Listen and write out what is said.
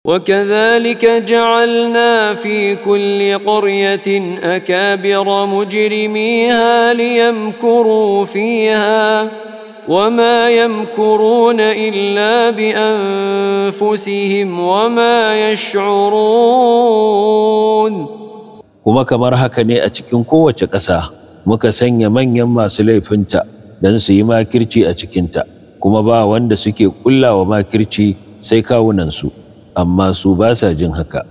وكذلك جعلنا في كل قريه اكابر مجرميها ليمكروا فيها وما يمكرون الا بانفسهم وما يشعرون kuma kamar haka ne a cikin kowace ƙasa muka sanya manyan masu laifinta don su yi makirci a cikinta kuma ba wanda suke ƙullawa makirci sai kawunansu amma su ba sa jin haka